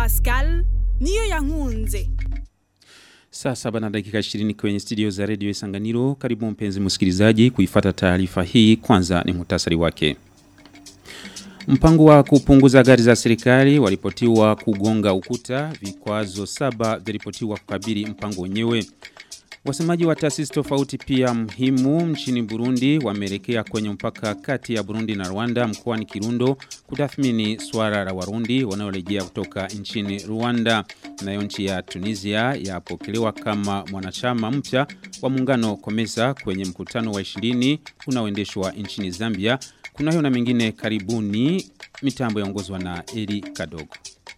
Pascal niyo yankunze. Saa saba na dakika 20 kwenye studio za redio Isanganiro. Karibu mpenzi msikilizaji kuifata taarifa hii. Kwanza ni muhtasari wake. Mpango wa kupunguza gari za serikali walipotiwa kugonga ukuta, vikwazo saba vilipotiwa kukabili mpango wenyewe. Wasemaji wa taasisi tofauti pia muhimu nchini Burundi wameelekea kwenye mpaka kati ya Burundi na Rwanda mkoani Kirundo kutathmini swala la Warundi wanaorejea kutoka nchini Rwanda. Nayo nchi ya Tunisia yapokelewa kama mwanachama mpya wa muungano Komesa kwenye mkutano wa 20 unaoendeshwa nchini Zambia. Kuna hiyo na mengine karibuni mitambo yaongozwa na Eli Kadogo.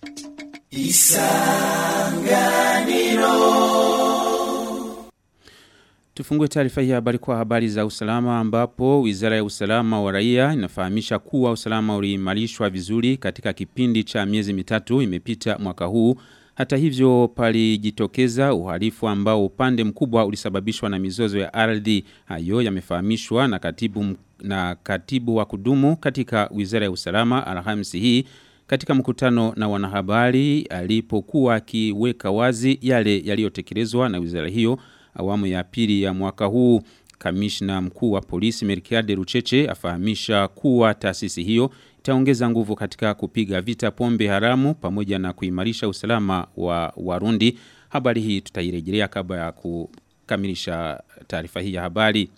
Tufungue taarifa hii habari kwa habari za usalama ambapo Wizara ya Usalama wa Raia inafahamisha kuwa usalama uliimarishwa vizuri katika kipindi cha miezi mitatu imepita mwaka huu. Hata hivyo palijitokeza uhalifu ambao upande mkubwa ulisababishwa na mizozo ya ardhi. Hayo yamefahamishwa na katibu na katibu wa kudumu katika Wizara ya Usalama Alhamisi hii katika mkutano na wanahabari alipokuwa akiweka wazi yale yaliyotekelezwa na wizara hiyo awamu ya pili ya mwaka huu kamishna mkuu wa polisi Merkiade Rucheche afahamisha kuwa taasisi hiyo itaongeza nguvu katika kupiga vita pombe haramu pamoja na kuimarisha usalama wa Warundi. Habari hii tutairejelea kabla ya kukamilisha taarifa hii ya habari.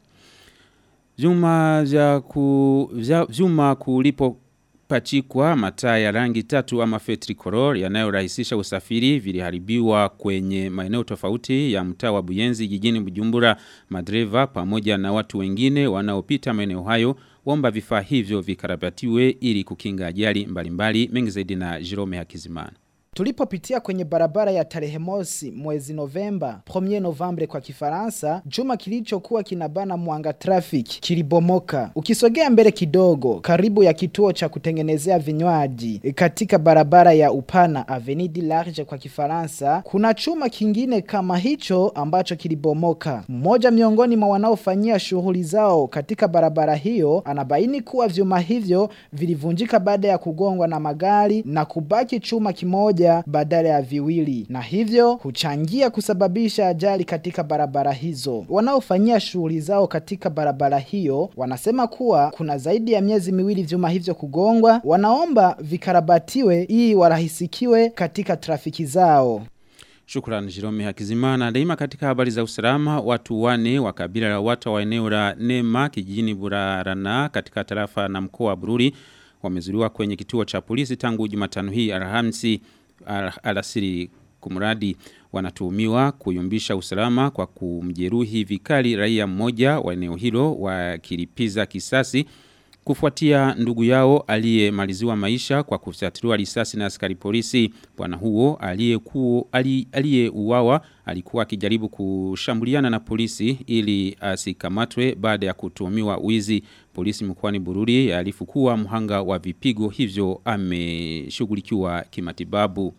Vyuma vya ku vyuma kulipo pachikwa mataa ya rangi tatu ama fetricolor yanayorahisisha usafiri viliharibiwa kwenye maeneo tofauti ya mtaa wa Buyenzi jijini Bujumbura madreva pamoja na watu wengine wanaopita maeneo hayo waomba vifaa hivyo vikarabatiwe ili kukinga ajali mbalimbali mengi zaidi na Jerome Hakizimana Tulipopitia kwenye barabara ya tarehe mosi mwezi Novemba, 1 Novembre kwa Kifaransa, chuma kilichokuwa kinabana mwanga traffic kilibomoka. Ukisogea mbele kidogo, karibu ya kituo cha kutengenezea vinywaji katika barabara ya upana Avenue du Large kwa Kifaransa, kuna chuma kingine kama hicho ambacho kilibomoka. Mmoja miongoni mwa wanaofanyia shughuli zao katika barabara hiyo anabaini kuwa vyuma hivyo vilivunjika baada ya kugongwa na magari na kubaki chuma kimoja moja badala ya viwili na hivyo huchangia kusababisha ajali katika barabara hizo. Wanaofanyia shughuli zao katika barabara hiyo wanasema kuwa kuna zaidi ya miezi miwili vyuma hivyo kugongwa, wanaomba vikarabatiwe ili warahisikiwe katika trafiki zao. Shukran Jerome Hakizimana. Daima katika habari za usalama, watu wane wa kabila la watu wa eneo la Nema kijijini Burarana katika tarafa na mkoa wa Bururi wamezuliwa kwenye kituo cha polisi tangu Jumatano hii Alhamisi al alasiri kumradi wanatuhumiwa kuyumbisha usalama kwa kumjeruhi vikali raia mmoja wa eneo hilo wakilipiza kisasi kufuatia ndugu yao aliyemaliziwa maisha kwa kufyatuliwa risasi na askari polisi bwana huo aliyekuwa aliyeuawa alikuwa akijaribu kushambuliana na polisi ili asikamatwe baada ya kutuhumiwa wizi polisi mkoani Bururi alifu kuwa mhanga wa vipigo hivyo ameshughulikiwa kimatibabu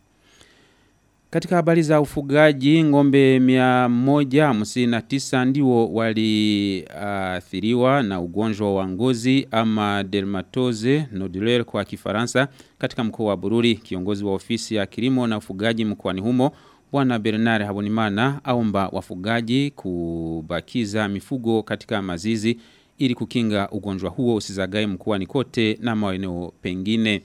katika habari za ufugaji ngombe 159 ndio waliathiriwa uh, na ugonjwa wa ngozi ama dermatose nodulaire kwa kifaransa katika mkoa wa Bururi kiongozi wa ofisi ya kilimo na ufugaji mkoani humo Bwana Bernard Habonimana aomba wafugaji kubakiza mifugo katika mazizi ili kukinga ugonjwa huo usizagae mkoani kote na maeneo pengine.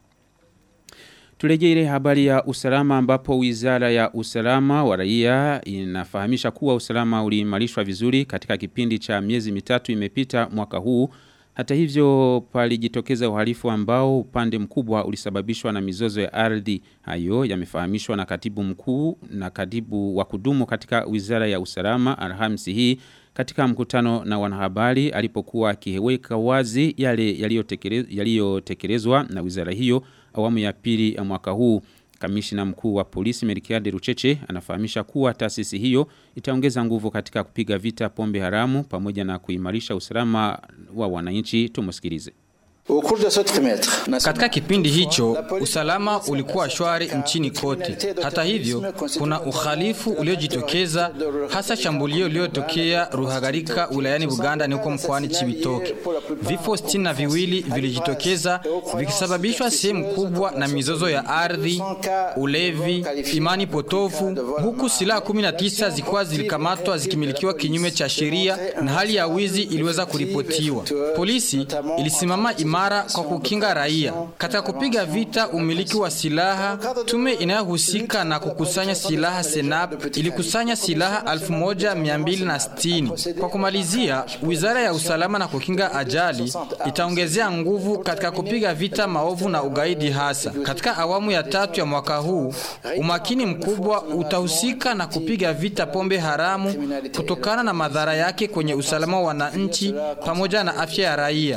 Turejea ile habari ya usalama ambapo wizara ya usalama wa raia inafahamisha kuwa usalama uliimarishwa vizuri katika kipindi cha miezi mitatu imepita mwaka huu. Hata hivyo palijitokeza uhalifu ambao upande mkubwa ulisababishwa na mizozo ya ardhi. Hayo yamefahamishwa na katibu mkuu na katibu wa kudumu katika wizara ya usalama Alhamisi hii katika mkutano na wanahabari alipokuwa akiweka wazi yale yaliyotekelezwa na wizara hiyo awamu ya pili ya mwaka huu. Kamishina mkuu wa polisi Merikiade Rucheche anafahamisha kuwa taasisi hiyo itaongeza nguvu katika kupiga vita pombe haramu pamoja na kuimarisha usalama wa wananchi. Tumusikilize. Katika kipindi hicho usalama ulikuwa shwari nchini kote. Hata hivyo, kuna uhalifu uliojitokeza, hasa shambulio lililotokea Ruhagarika wilayani Buganda ni huko mkoani Chibitoke. Vifo sitini na viwili vilijitokeza vikisababishwa sehemu kubwa na mizozo ya ardhi, ulevi, imani potofu, huku silaha 19 zikuwa zilikamatwa zikimilikiwa kinyume cha sheria na hali ya wizi iliweza kuripotiwa. Polisi ilisimama imara kwa kukinga raia. Katika kupiga vita umiliki wa silaha, tume inayohusika na kukusanya silaha Senap ilikusanya silaha 1260. Kwa kumalizia, Wizara ya Usalama na Kukinga Ajali itaongezea nguvu katika kupiga vita maovu na ugaidi hasa. Katika awamu ya tatu ya mwaka huu, umakini mkubwa utahusika na kupiga vita pombe haramu kutokana na madhara yake kwenye usalama wa wananchi pamoja na afya ya raia.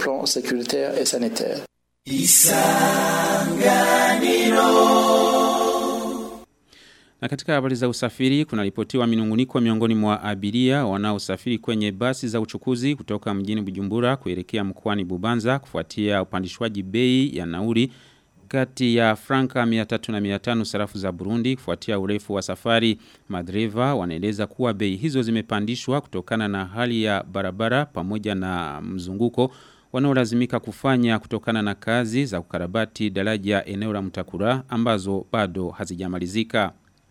Na katika habari za usafiri kunaripotiwa minunguniko miongoni mwa abiria wanaosafiri kwenye basi za uchukuzi kutoka mjini Bujumbura kuelekea mkoani Bubanza kufuatia upandishwaji bei ya nauli kati ya franka 300 na 500 sarafu za Burundi kufuatia urefu wa safari. Madreva wanaeleza kuwa bei hizo zimepandishwa kutokana na hali ya barabara pamoja na mzunguko wanaolazimika kufanya kutokana na kazi za kukarabati daraja eneo la Mtakura ambazo bado hazijamalizika.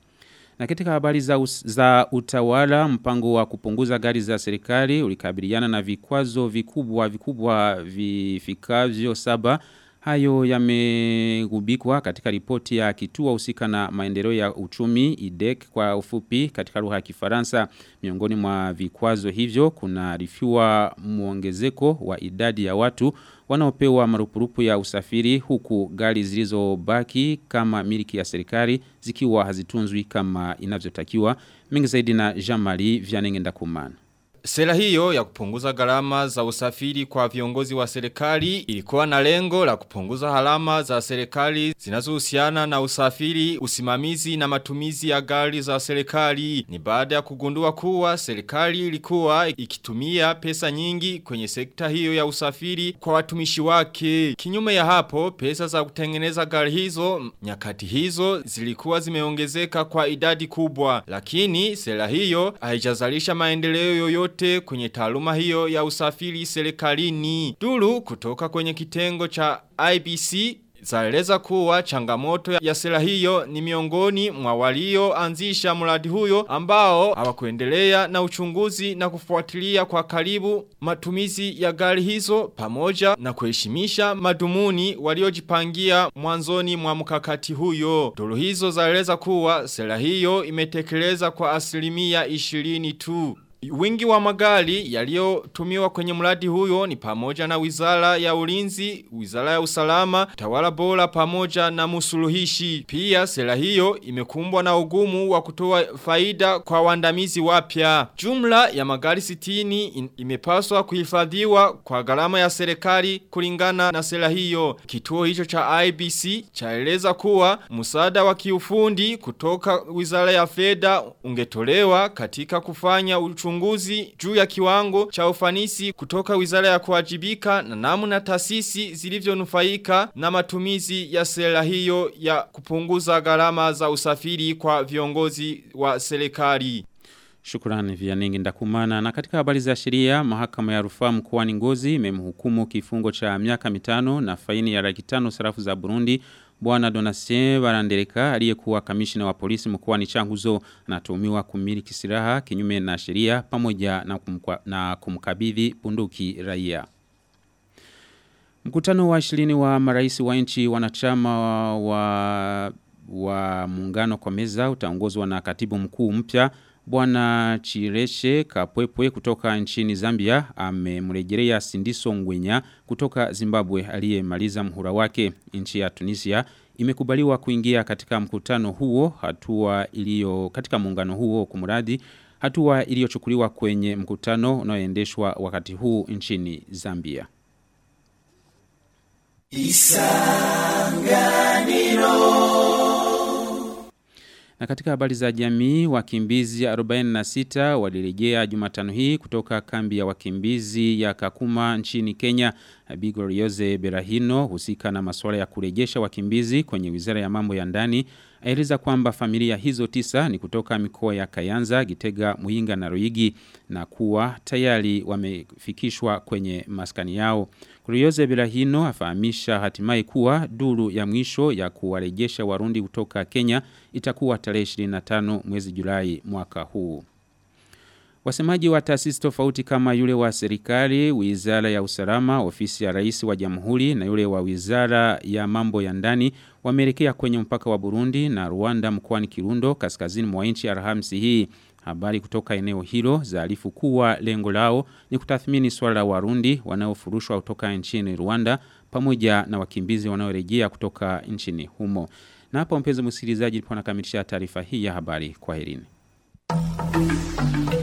Na katika habari za, us, za utawala mpango wa kupunguza gari za serikali ulikabiliana na vikwazo vikubwa vikubwa vifikavyo saba Hayo yamegubikwa katika ripoti ya kituo husika na maendeleo ya uchumi IDEC kwa ufupi katika lugha ya Kifaransa. Miongoni mwa vikwazo hivyo kuna rifiwa muongezeko wa idadi ya watu wanaopewa marupurupu ya usafiri huku gari zilizobaki kama miliki ya serikali zikiwa hazitunzwi kama inavyotakiwa. Mengi zaidi na Jean-Marie Vianenge Ndakumana. Sera hiyo ya kupunguza gharama za usafiri kwa viongozi wa serikali ilikuwa na lengo la kupunguza halama za serikali zinazohusiana na usafiri, usimamizi na matumizi ya gari za serikali. Ni baada ya kugundua kuwa serikali ilikuwa ikitumia pesa nyingi kwenye sekta hiyo ya usafiri kwa watumishi wake. Kinyume ya hapo, pesa za kutengeneza gari hizo nyakati hizo zilikuwa zimeongezeka kwa idadi kubwa. Lakini sera hiyo haijazalisha maendeleo yoyote yote kwenye taaluma hiyo ya usafiri serikalini. Duru kutoka kwenye kitengo cha IBC zaeleza kuwa changamoto ya sera hiyo ni miongoni mwa walioanzisha mradi huyo ambao hawakuendelea na uchunguzi na kufuatilia kwa karibu matumizi ya gari hizo pamoja na kuheshimisha madumuni waliojipangia mwanzoni mwa mkakati huyo. Duru hizo zaeleza kuwa sera hiyo imetekeleza kwa asilimia 20 tu. Wingi wa magari yaliyotumiwa kwenye mradi huyo ni pamoja na wizara ya ulinzi, wizara ya usalama, tawala bora pamoja na musuluhishi. Pia sera hiyo imekumbwa na ugumu wa kutoa faida kwa wandamizi wapya. Jumla ya magari sitini imepaswa kuhifadhiwa kwa gharama ya serikali kulingana na sera hiyo. Kituo hicho cha IBC chaeleza kuwa msaada wa kiufundi kutoka wizara ya fedha ungetolewa katika kufanya uchunguzi uchunguzi juu ya kiwango cha ufanisi kutoka wizara ya kuwajibika na namna taasisi zilivyonufaika na matumizi ya sera hiyo ya kupunguza gharama za usafiri kwa viongozi wa serikali. Shukrani Vianingi ndakumana. Na katika habari za sheria, mahakama ya rufaa mkoani Ngozi imemhukumu kifungo cha miaka mitano na faini ya laki tano sarafu za Burundi Bwana Donatien Barandereka aliyekuwa kamishina wa polisi mkoani Changuzo anatuhumiwa kumiliki silaha kinyume na sheria pamoja na, kumkwa, na kumkabidhi bunduki raia. Mkutano wa 20 wa marais wa nchi wanachama wa, wa, wa muungano kwa meza utaongozwa na katibu mkuu mpya Bwana Chireshe Kapwepwe kutoka nchini Zambia amemrejelea Sindiso Ngwenya kutoka Zimbabwe aliyemaliza mhula wake. Nchi ya Tunisia imekubaliwa kuingia katika mkutano huo hatua iliyo katika muungano huo kumradi hatua iliyochukuliwa kwenye mkutano unaoendeshwa wakati huu nchini Zambia. Isanganiro Na katika habari za jamii, wakimbizi 46 walirejea Jumatano hii kutoka kambi ya wakimbizi ya Kakuma nchini Kenya. Bigor Yoze Berahino husika na masuala ya kurejesha wakimbizi kwenye Wizara ya Mambo ya Ndani aeleza kwamba familia hizo tisa ni kutoka mikoa ya Kayanza, Gitega, Muinga na Ruigi na kuwa tayari wamefikishwa kwenye maskani yao. Kurioze Berahino afahamisha hatimaye kuwa duru ya mwisho ya kuwarejesha Warundi kutoka Kenya itakuwa tarehe 25 mwezi Julai mwaka huu. Wasemaji wa taasisi tofauti kama yule wa serikali, wizara ya usalama, ofisi ya rais wa jamhuri na yule wa wizara ya mambo ya ndani wameelekea kwenye mpaka wa Burundi na Rwanda mkoani Kirundo kaskazini mwa nchi Alhamisi hii. Habari kutoka eneo hilo zaarifu kuwa lengo lao ni kutathmini swala la Warundi wanaofurushwa kutoka nchini Rwanda pamoja na wakimbizi wanaorejea kutoka nchini humo. Na hapa mpenzi msikilizaji, ndipo nakamilisha taarifa hii ya habari. Kwaherini.